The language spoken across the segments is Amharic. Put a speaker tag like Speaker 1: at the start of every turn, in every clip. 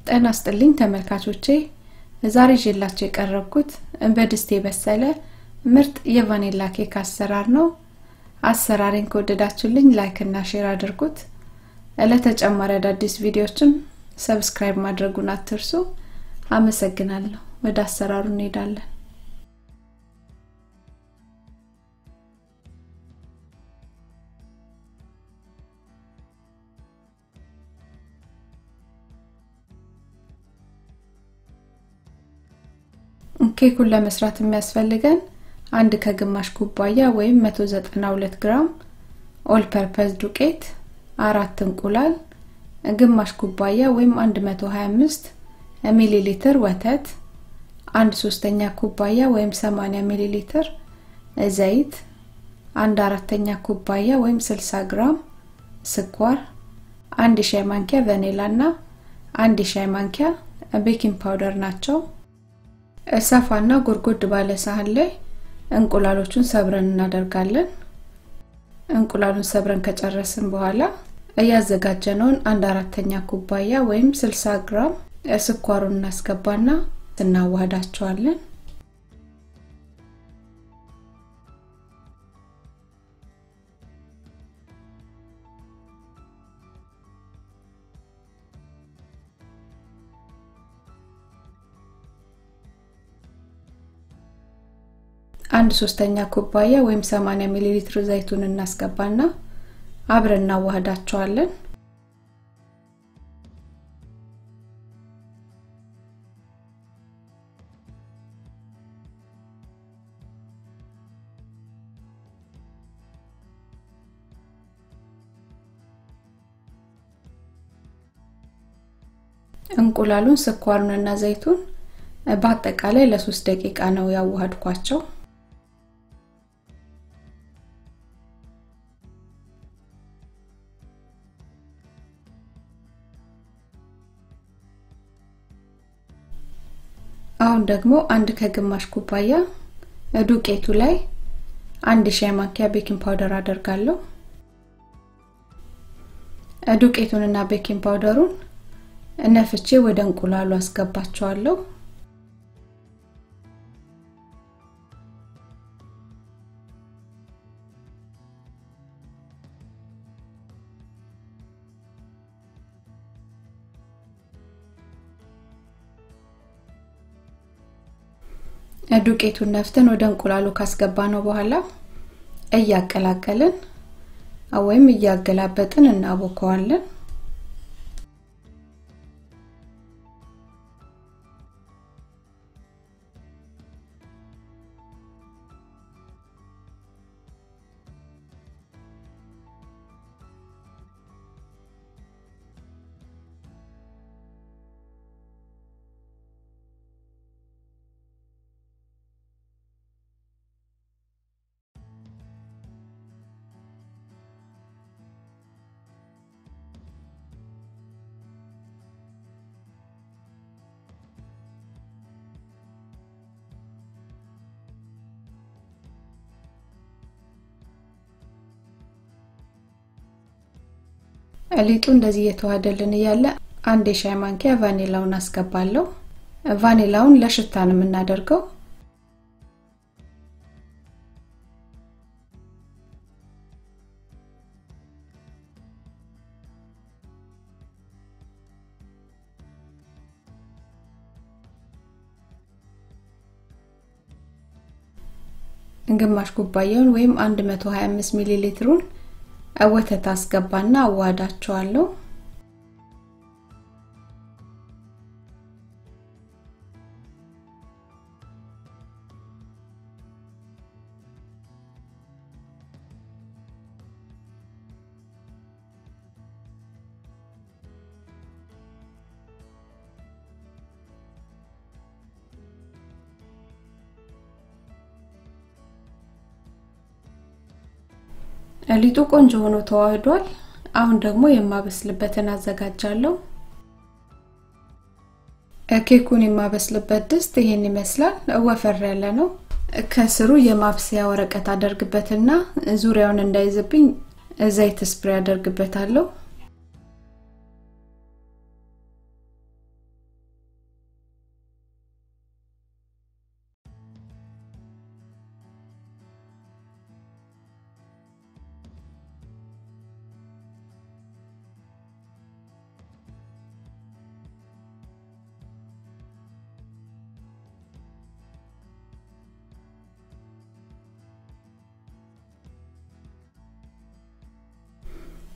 Speaker 1: ጤና ይስጥልኝ ተመልካቾቼ ዛሬ ይዤላችሁ የቀረብኩት በድስት የበሰለ ምርጥ የቫኒላ ኬክ አሰራር ነው። አሰራሬን ከወደዳችሁልኝ ላይክ እና ሼር አድርጉት። ለተጨማሪ አዳዲስ ቪዲዮዎችም ሰብስክራይብ ማድረጉን አትርሱ። አመሰግናለሁ። ወደ አሰራሩ እንሄዳለን። ኬኩን ለመስራት የሚያስፈልገን አንድ ከግማሽ ኩባያ ወይም 192 ግራም ኦል ፐርፐዝ ዱቄት፣ አራት እንቁላል፣ ግማሽ ኩባያ ወይም 125 ሚሊ ሊትር ወተት፣ አንድ ሶስተኛ ኩባያ ወይም 80 ሚሊ ሊትር ዘይት፣ አንድ አራተኛ ኩባያ ወይም 60 ግራም ስኳር፣ አንድ ሻይ ማንኪያ ቫኒላ እና አንድ ሻይ ማንኪያ ቤኪንግ ፓውደር ናቸው። ሰፋና ጎድጎድ ባለ ሳህን ላይ እንቁላሎቹን ሰብረን እናደርጋለን። እንቁላሉን ሰብረን ከጨረስን በኋላ እያዘጋጀነውን አንድ አራተኛ ኩባያ ወይም 60 ግራም ስኳሩን እናስገባና እናዋህዳቸዋለን። አንድ ሶስተኛ ኩባያ ወይም 80 ሚሊ ሊትር ዘይቱን እናስገባና አብረን እናዋህዳቸዋለን። እንቁላሉን፣ ስኳሩንና ዘይቱን በአጠቃላይ ለሶስት ደቂቃ ነው ያዋሃድኳቸው። አሁን ደግሞ አንድ ከግማሽ ኩባያ ዱቄቱ ላይ አንድ ሻይ ማንኪያ ቤኪንግ ፓውደር አደርጋለሁ። ዱቄቱንና ቤኪንግ ፓውደሩን ነፍቼ ወደ እንቁላሉ አስገባቸዋለሁ። ዱቄቱን ነፍተን ወደ እንቁላሉ ካስገባ ነው በኋላ እያቀላቀልን ወይም እያገላበጥን እናቦከዋለን። ሊጡ እንደዚህ እየተዋሃደልን እያለ አንድ የሻይ ማንኪያ ቫኒላውን አስገባለሁ። ቫኒላውን ለሽታ ነው የምናደርገው። ግማሽ ኩባያውን ወይም 125 ሚሊ ሊትሩን ወተት አስገባና አዋዳቸዋለሁ። ሊጡ ቆንጆ ሆኖ ተዋህዷል። አሁን ደግሞ የማበስልበትን አዘጋጃለሁ። ኬኩን የማበስልበት ድስት ይሄን ይመስላል። ወፈር ያለ ነው። ከስሩ የማብሰያ ወረቀት አደርግበትና ዙሪያውን እንዳይዝብኝ ዘይት ስፕሬ አደርግበታለሁ። ዘይት ስፕሬ አደርግበታለሁ ዘይት ስፕሬ አደርግበታለሁ ከስሩ የማብሰያ ወረቀት አደርግበትና ዙሪያውን እንዳይዝብኝ ዘይት ስፕሬ አደርግበታለሁ ዘይት ስፕሬ አደርግበታለሁ።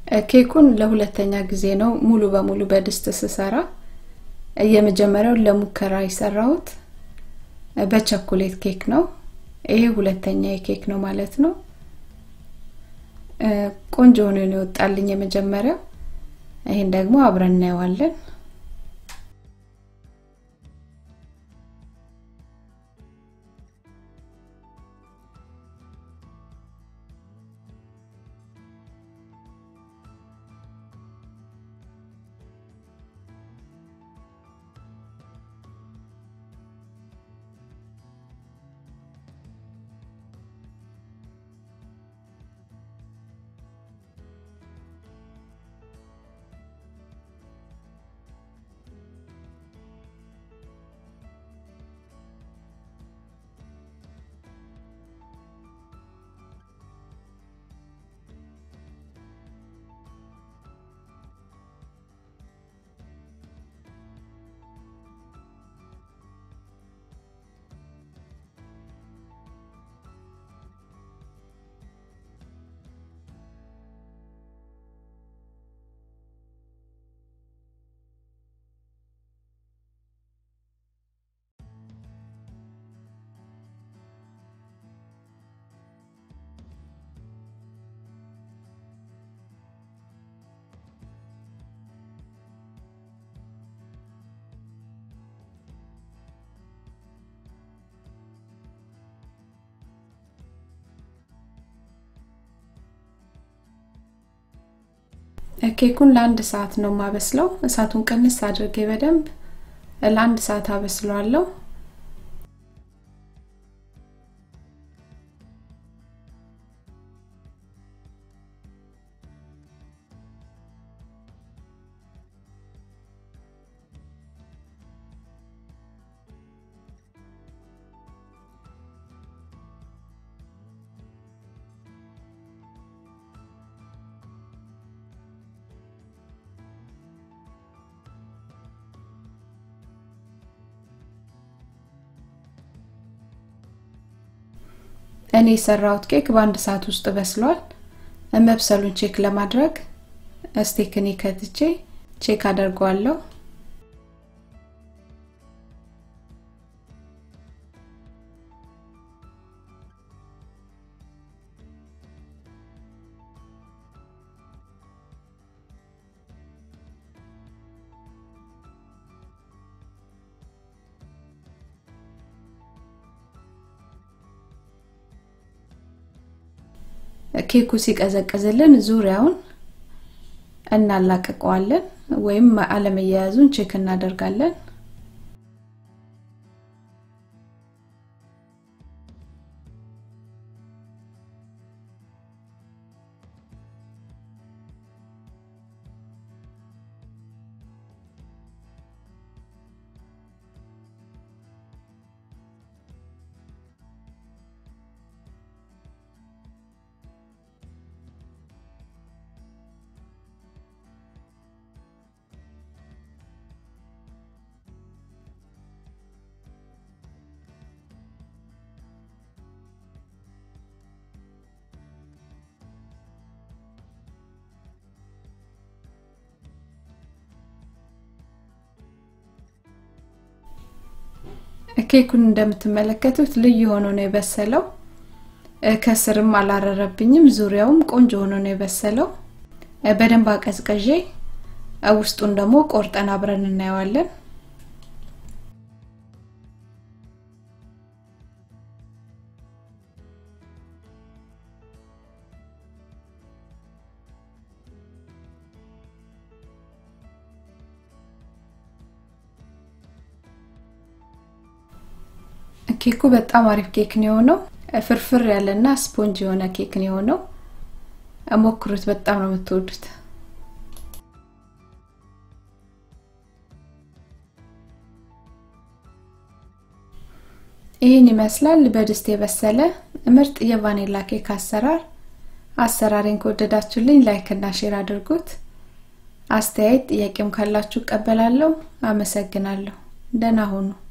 Speaker 1: ኬኩን ለሁለተኛ ጊዜ ነው ሙሉ በሙሉ በድስት ስሰራ። የመጀመሪያውን ለሙከራ የሰራሁት በቸኮሌት ኬክ ነው። ይሄ ሁለተኛ የኬክ ነው ማለት ነው። ቆንጆ ሆኖ ነው የወጣልኝ የመጀመሪያው። ይሄን ደግሞ አብረን እናየዋለን። ኬኩን ለአንድ ሰዓት ነው የማበስለው። እሳቱን ቅንስ አድርጌ በደንብ ለአንድ ሰዓት አበስለዋለሁ። እኔ የሰራሁት ኬክ በአንድ ሰዓት ውስጥ በስሏል። መብሰሉን ቼክ ለማድረግ ስቴክኒ ከትቼ ቼክ አደርገዋለሁ። ኬኩ ሲቀዘቅዝልን ዙሪያውን እናላቅቀዋለን ወይም አለመያያዙን ቼክ እናደርጋለን። ኬኩን እንደምትመለከቱት ልዩ ሆኖ ነው የበሰለው። ከስርም አላረረብኝም። ዙሪያውም ቆንጆ ሆኖ ነው የበሰለው። በደንብ አቀዝቀዤ ውስጡን ደግሞ ቆርጠን አብረን እናየዋለን። ኬኩ በጣም አሪፍ ኬክ ነው የሆነው። ፍርፍር ያለና ስፖንጅ የሆነ ኬክ ነው የሆነው። ሞክሩት፣ በጣም ነው የምትወዱት። ይህን ይመስላል በድስት የበሰለ ምርጥ የቫኒላ ኬክ አሰራር። አሰራሬን ከወደዳችሁልኝ ላይክ እና ሼር አድርጉት። አስተያየት ጥያቄም ካላችሁ እቀበላለሁ። አመሰግናለሁ። ደህና ሁኑ።